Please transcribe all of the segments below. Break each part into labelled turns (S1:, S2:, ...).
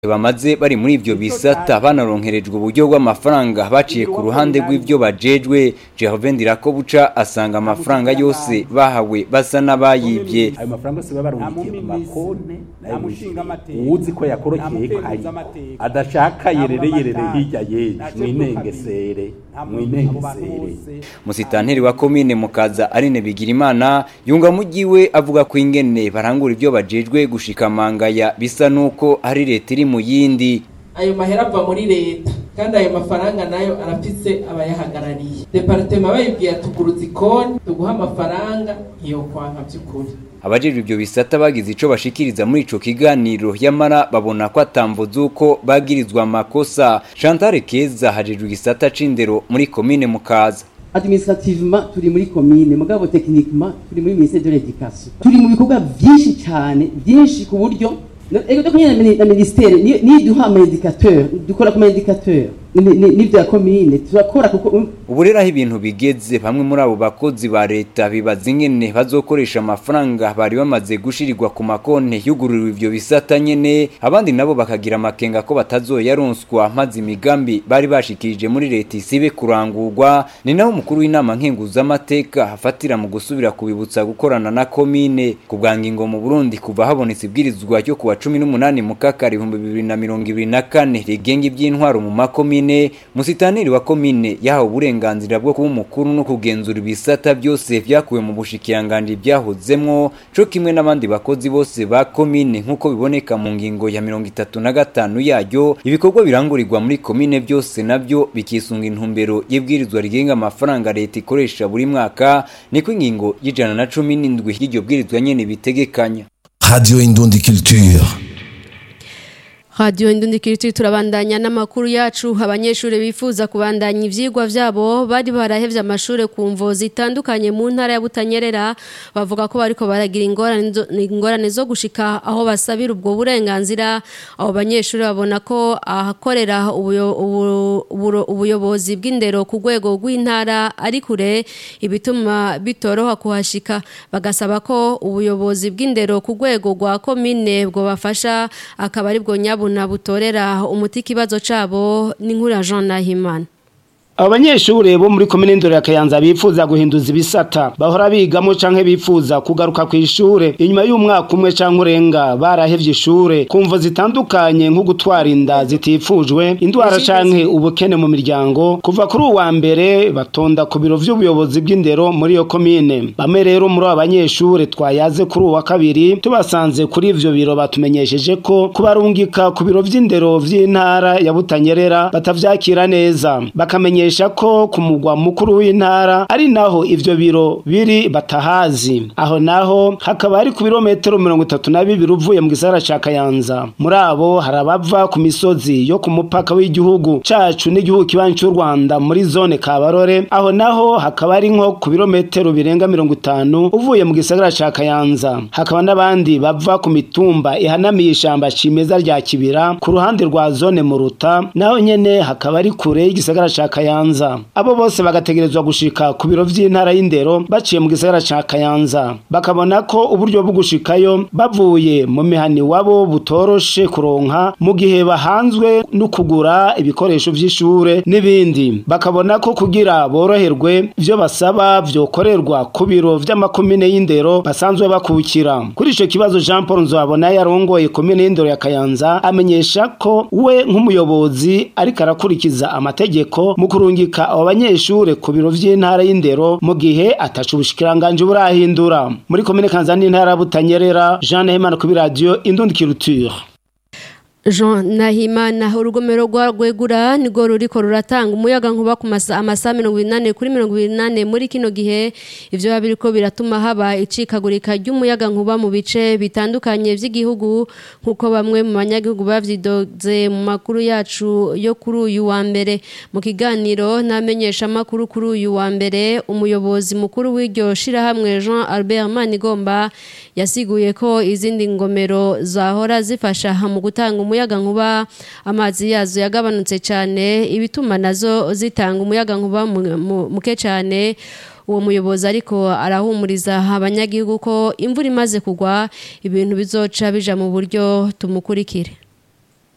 S1: bamaze bari muri ivyo bisata banaronkerejwe uburyo bw'amafaranga baciye ku ruhande rw'ivyo bajejwe Jehove Ndirakobuca asanga amafaranga yose bahawe basa n'abayibye
S2: ayo mafaranga yose baba barungikiye mu makonti uwuzi ko yakorokeye kayi adashaka yerere yerere hirya yejo mwinengesere mwinengesere
S1: musitanteri wa komine mukaza Aline Bigirimana yunga mugiwe avuga ko ingene barangura ivyo bajejwe gushika mangaya bisa nuko hari leta iri mu yindi
S3: ayo mahera ava muri leta kandi ayo mafaranga nayo arafise abayahagarariye departema bayibwiye tuguruza ikoni tuguha amafaranga iyo kwanka by'ukuri
S1: abajejwe ivyo bisata bagize ico bashikiriza muri ico kiganiro yamara babona ko atamvo z'uko bagirizwa amakosa Chantal Keza hajejwe igisata c'indero muri komine mukaza
S4: administrativement turi muri commune mugabo techniquement turi muri ministère de l'éducation turi mu bikorwa byinshi cyane byinshi ku buryo ego doko nyene na ministère ni duha ama indicateur dukora kuma indicateur n'ibyo ya komine turakora kuko
S1: ubu rero aho ibintu bigeze bamwe muri abo bakozi ba leta bibaza ingene bazokoresha amafaranga bari bamaze gushirirwa ku makonti yugururiwe ivyo bisata nyene abandi nabo bakagira amakenga ko batazoyaronswa maze imigambi bari bashikirije muri leta isibe kurangurwa ni naho umukuru w'inama nkenguzamateka hafatira mu gusubira kubibutsa gukorana na komine ku bwa ngingo mu Burundi kuva habonetse ibwirizwa ryo kuwa cumi n'umunani mu kakari ibihumbi bibiri na mirongo ibiri na kane rigenga iby'intwaro mu makomine komine musitaneri wa komine yahawe uburenganzira bwo kuba umukuru no kugenzura ibisata byose vyakuwe mu bushikiranganje byahozemwo co kimwe n'abandi bakozi bose ba komine nk'uko biboneka mu ngingo ya mirongo itatu na gatanu yaryo ibikorwa birangurirwa muri komine byose navyo bikisunga intumbero y'ibwirizwa rigenga amafaranga leta ikoresha buri mwaka niko ingingo y'ijana na cumi n'indwi y'iryo bwirizwa nyene bitegekanya
S5: Radio Indundi Culture
S6: Radio Indundikiriti turabandanya n'amakuru yacu abanyeshuri bifuza kubandanya ivyigwa vyabo bari barahevye amashure ku mvo zitandukanye mu ntara ya Butanyerera bavuga ko bariko baragira ingorane ingorane zo gushika aho basabira ubwo burenganzira abo banyeshuri babona ko ahakorera ubuyobozi bw'indero ku rwego rw'intara ari kure ibituma bitoroha kuhashika bagasaba ko ubuyobozi bw'indero ku rwego rwa komine bwo bafasha akaba ari bwo nyabo na butorera umuti ikibazo cabo ni nkuru ya Jean Nahimana
S7: abanyeshure bo muri komine ndoro ya Kayanza bifuza guhinduza ibisata bahora bigamo canke bifuza kugaruka ku ishure inyuma y'umwaka umwe canke urenga barahevye ishure kumvo zitandukanye nko gutwara inda zitifujwe indwara canke ubukene mu miryango kuva kuri uwa mbere batonda ku biro vy'ubuyobozi bw'indero muri iyo komine bamwe rero muri abo banyeshure twayaze kuri uwa kabiri tubasanze kuri ivyo biro batumenyesheje ko kubarungika ku biro vy'indero vy'intara ya Butanyerera batavyakira neza bakamenyesha ko ku mugwa mukuru w'intara ari naho ivyo biro biri batahazi aho naho hakaba ari ku birometero mirongo itatu na bibiri uvuye mu gisagara ca Kayanza muri abo hari abava ku misozi yo ku mupaka w'igihugu cacu n'igihugu kibanyi cy'u Rwanda muri zone Kabarore aho naho hakaba ari nko ku birometero birenga mirongo itanu uvuye mu gisagara ca Kayanza hakaba n'abandi bava ku mitumba ihanamiye ishamba cimeza rya Kibira ku ruhande rwa zone Muruta naho nyene hakaba ari kure y'igisagara ca Kayanza abo bose bagategerezwa gushika ku biro vy'intara y'indero baciye mu gisagara ca Kayanza bakabona ko uburyo bwo gushikayo bavuye mu mihani wabo butoroshe kuronka mu gihe bahanzwe no kugura ibikoresho vy'ishure n'ibindi bakabona ko kugira boroherwe ivyo basaba vyokorerwa ku biro vy'amakomine y'indero basanzwe bakukira kuri ico kibazo Jean Paul Nzabona yarongoye komine y'indero ya Kayanza amenyesha ko we nk'umuyobozi ariko arakurikiza amategeko mu kurungika abo banyeshure ku biro vy'intara y'indero mu gihe atacu ubushikiranganje burahindura muri komine Kanzani intara Butanyerera Jean Nehemana ku radio Indundi Culture
S6: Jean Nahimana urugomero rwa Rwegura nigo ruriko ruratanga umuyaga nkuba ku amasaha mirongo inani kuri mirongo inani muri kino gihe ivyo babiriko biratuma haba icikagurika ry'umuyaga nkuba mu bice bitandukanye vy'igihugu nkuko bamwe mu banyagihugu bavyidoze mu makuru yacu yo kuri uyu wa mbere mu kiganiro namenyesha makuru kuri uyu wa mbere umuyobozi mukuru w'iryo shirahamwe Jean Albert Manigomba yasiguye ko izindi ngomero zahora zifasha mu gutanga umuyaga nkuba amazi yazo yagabanutse cyane ibituma nazo zitanga umuyaga nkuba muke cyane uwo muyobozi ariko arahumuriza abanyagihugu ko imvura imaze kugwa ibintu bizoca bija mu buryo tumukurikire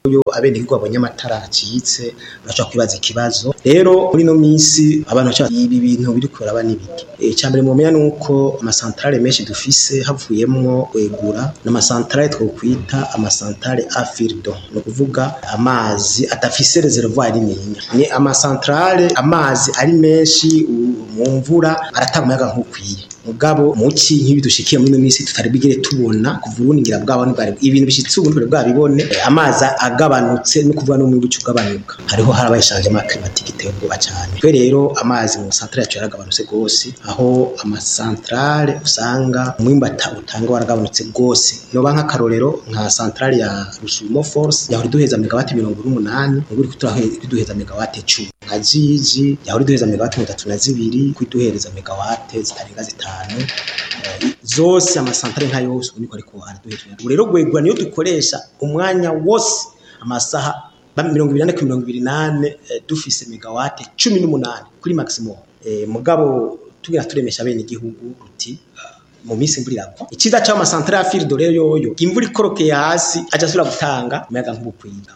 S8: yo abenegihugu babonye amatara acitse bashobora kwibaza ikibazo rero muri ino minsi abantu baca ibi bintu biri kuraba n'ibiki icya mbere mumenya ni uko amasantarare menshi dufise havuyemwo kwegura n'amasantarare twokwita amasantarare afirdo ni ukuvuga amazi adafise reservoir nininya ni amasantarare amazi ari menshi mu mvura aratanga umuyaga nk'ukwiye mugabo muci nk'ibi dushikiye muri ino minsi tutari bigere tubona kuva ubundi ngira bwabo ntibwari ibintu bishitse ubu ntibwari bwabibone amazi agabanutse no kuvuga no mu bucu ugabanuka hariho harabaye changement climatique iteye ubwoba cyane twe rero amazi mu centrale yacu yaragabanutse gose aho amasantrale usanga umwimbata utanga waragabanutse gose noba nk'akarorero nka centrale ya Rusumo Force yahora iduheza megawati mirongo n'umunani ubu iri kuduheza megawati icumi nka Jiji yahora iduheza megawati mirongo itatu na zibiri kuduhereza megawati zitarenga zitanu zose amasantare nka yose ubu niko ariko araduhejwe ubu rero gwegura niyo dukoresha umwanya wose amasaha mirongo ibiri nane ku mirongo ibiri nane dufise megawate cumi n'umunani kuri maximum mugabo tugira turemesha bene igihugu ruti mu minsi imvura iragwa icyiza cy'aho amasantare ya firido rero yoyo imvura ikorokeye hasi aja asubira gutanga umuyaga nk'ubukwiga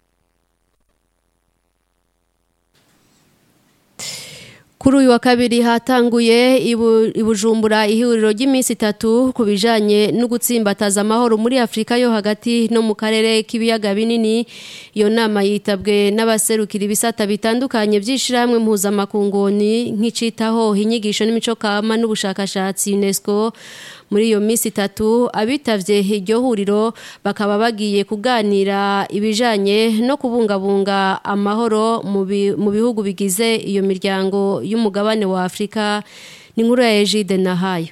S6: kuri uyu wa kabiri hatanguye ibujumbura ihuriro ry'iminsi itatu ku bijyanye no gutsimbataza amahoro muri afurika yo hagati no mu karere k'ibiyaga binini iyo nama yitabwe n'abaserukira ibisata bitandukanye by'ishyirahamwe mpuzamakunguni nk'icitaho inyigisho n'imico kama n'ubushakashatsi unesco muri iyo minsi itatu abitavye iryo huriro bakaba bagiye kuganira ibijanye no kubungabunga amahoro mu bihugu bigize iyo miryango y'umugabane wa Afrika ni nkuru ya Egide Nahayo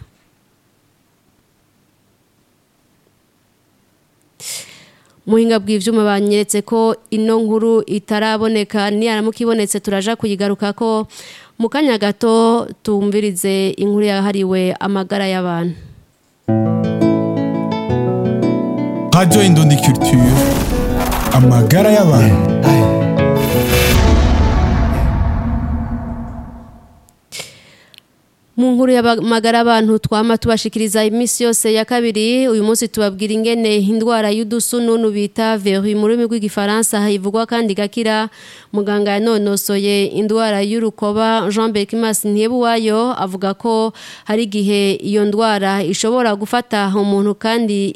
S6: muhinga bw'ivyuma banyeretse ko ino nkuru itaraboneka niyaramuka ibonetse turaja kuyigaruka ko mu kanya gato tumvirize inkuru yahariwe amagara y'abantu
S5: Radio Indundi Culture amagara y'abantu
S6: mu nkuru y'amagara abantu twama tubashikiriza iminsi yose ya kabiri uyu munsi tubabwira ingene indwara y'udusununu bita veru mu rurimi rw'igifaransa ivugwa kandi gakira muganga yanonosoye indwara y'urukoba jean berkimas ntiyebuwayo avuga ko hari igihe iyo ndwara ishobora gufata umuntu kandi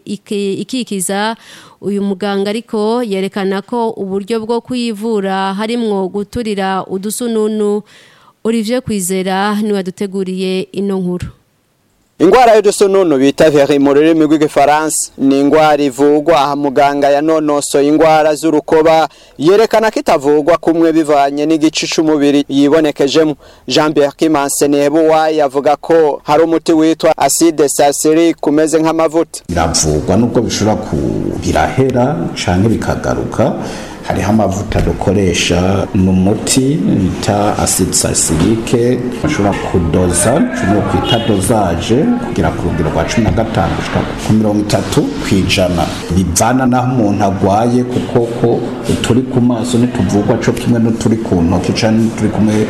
S6: ikikiza uyu muganga ariko yerekana ko uburyo bwo kuyivura harimwo guturira udusununu Olivier Kwizera niwe waduteguriye ino nkuru
S9: ingwara y'udusununu bita veri mu rurimi rw'igifaransa ni ingwara ivugwa aha muganga yanonosoye ingwara z'urukoba yerekana ko itavugwa kumwe bivanye n'igice c'umubiri yibonekejemo jean pierre kimanse nebuwayi avuga ko hari umuti witwa acide sasirique umeze nk'amavuta
S2: biravugwa nubwo bishobora kubirahera canke bikagaruka hariho amavuta dukoresha ni umuti bita acide sasirike bashobora kudoza cumi kwita dozaje kugera ku rugero rwa cumi na gatanu gushika ku mirongo itatu ku ijana bivana n'aho umuntu agwaye kuko ko uturi ku maso ntituvugwa co kimwe n'uturi ku ntoki canke n'uturi kumwe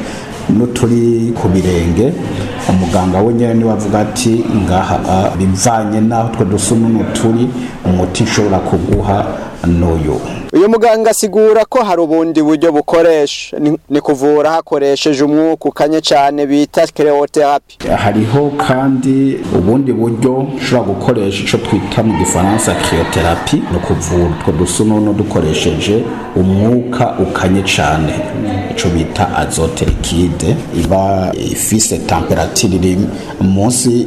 S2: n'uturi ku birenge umuganga we nyine niwe avuga ati ngaha bivanye n'aho utwo dusununu turi umuti nshobora kuguha n'uyu
S9: uyu muganga asigura ko hari ubundi buryo bukoresha ni kuvura hakoresheje umwuka ukanye cyane bita kereoterapi
S2: hariho kandi ubundi buryo ushobora gukoresha icyo twita mu gifaransa kereoterapi ni ukuvura utwo dusununu dukoresheje umwuka ukanye cyane icyo bita azote likide iba ifise temperatire iri munsi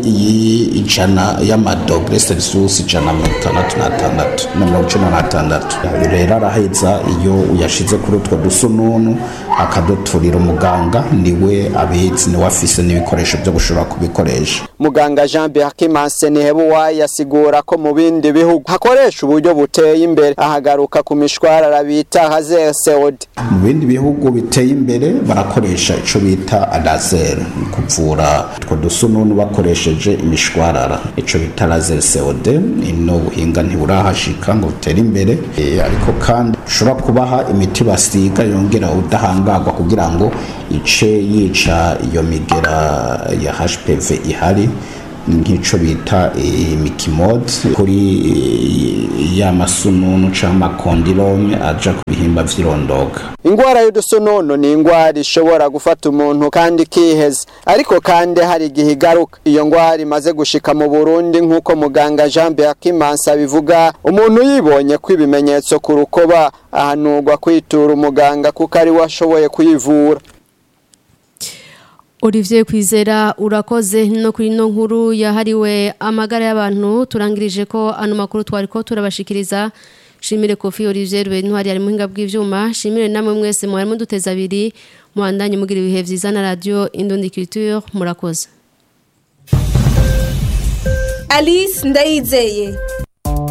S2: y'ijana y'amadogere celsius ijana na mirongo itandatu n'atandatu na mirongo icumi n'atandatu rero araheza iyo uyashize kuri utwo dusununu akaduturira umuganga niwe abizi niwe afise n'ibikoresho byo gushobora kubikoresha
S9: muganga jean berkimanse nihebuwayi asigura ko mu bindi bihugu hakoresha uburyo buteye imbere ahagaruka ku mishwarara bita hazer seod
S2: mu bindi bihugu biteye imbere barakoresha ico bita laser kuvura utwo dusununu bakoresheje imishwarara ico bita laser seod ino buhinga ntiburahashika ngo butere imbere e, ariko kandi ushobora kubaha imiti basiga yongera udahangarwa kugira ngo ice yica iyo migera ya HPV ihari nk'ico bita imikimode kuri ya masununu canke amakondilome aja ku bihimba vy'irondoka
S9: ingwara y'udusonono ni ingwara ishobora gufata umuntu kandi ikiheza ariko kandi hari igihe igaruka iyo ngwara imaze gushika mu burundi nk'uko muganga jean beakimansa bivuga umuntu yibonye ko ibimenyetso ku rukoba ahanurwa kwitura umuganga kuko ari we ashoboye kuyivura
S6: Olivier Kwizera urakoze no kuri no nkuru yahariwe amagara y'abantu turangirije ko ano makuru twari ko turabashikiriza Shimire Kofi Olivier Rwentwari ari muhinga bw'ivyuma shimire namwe mwese mwari muduteza abiri muhandanye mugira ibihe vyiza na radio Indundi Culture murakoze
S10: Alice Ndayizeye